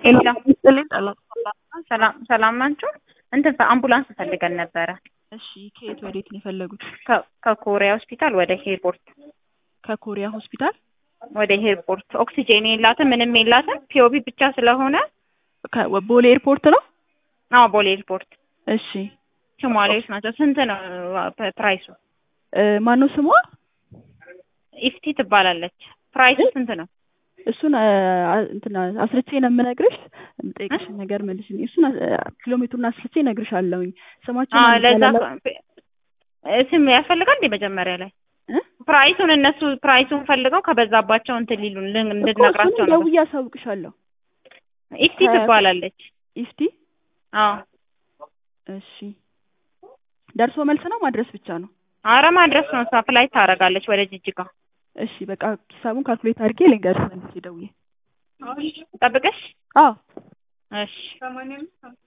ሰላም ሰላም ናችሁ? እንትን አምቡላንስ ፈልገን ነበረ። እሺ ከየት ወዴት ነው የፈለጉት? ከ- ከኮሪያ ሆስፒታል ወደ ሄርፖርት ከኮሪያ ሆስፒታል ወደ ሄርፖርት ኦክሲጄን የላትም ምንም የላትም። ፒኦቢ ብቻ ስለሆነ ከ- ቦሌ ኤርፖርት ነው። አዎ ቦሌ ኤርፖርት እሺ ሶማሌዎች ናቸው። ስንት ነው ፕ- ፕራይሱ? እ፣ ማነው ስሟ? ኢፍቲ ትባላለች። ፕራይሱ ስንት ነው? እሱን እ፣ አ- እንትን አስርቼ ነው የምነግርሽ። የምጠይቅሽን ነገር መልሽልኝ። እሱን እ፣ ኪሎ ሜትሩን አስርቼ እነግርሻለሁኝ። ስማቸው አዎ ማን ለዛ ይባላል? እ፣ ስም ያስፈልጋል እንዴ መጀመሪያ ላይ እ? ፕራይሱን እነሱ ፕራይሱን ፈልገው ከበዛባቸው እንትን ሊሉን ልን- እኮ እንድነግራቸው እሱን ነው። ደውዬ አሳውቅሻለሁ። ኢፍቲ ትባላለች። ኢፍቲ አዎ እሺ። ደርሶ መልስ ነው ማድረስ ብቻ ነው? አረ ማድረስ ነው። እሷ ፍላይት ታደርጋለች ወደ ጅጅጋ። እሺ በቃ ሂሳቡን ካልኩሌት አድርጌ ልንገርሽ መልሼ ደውዬ። ጠብቅሽ። አዎ እሺ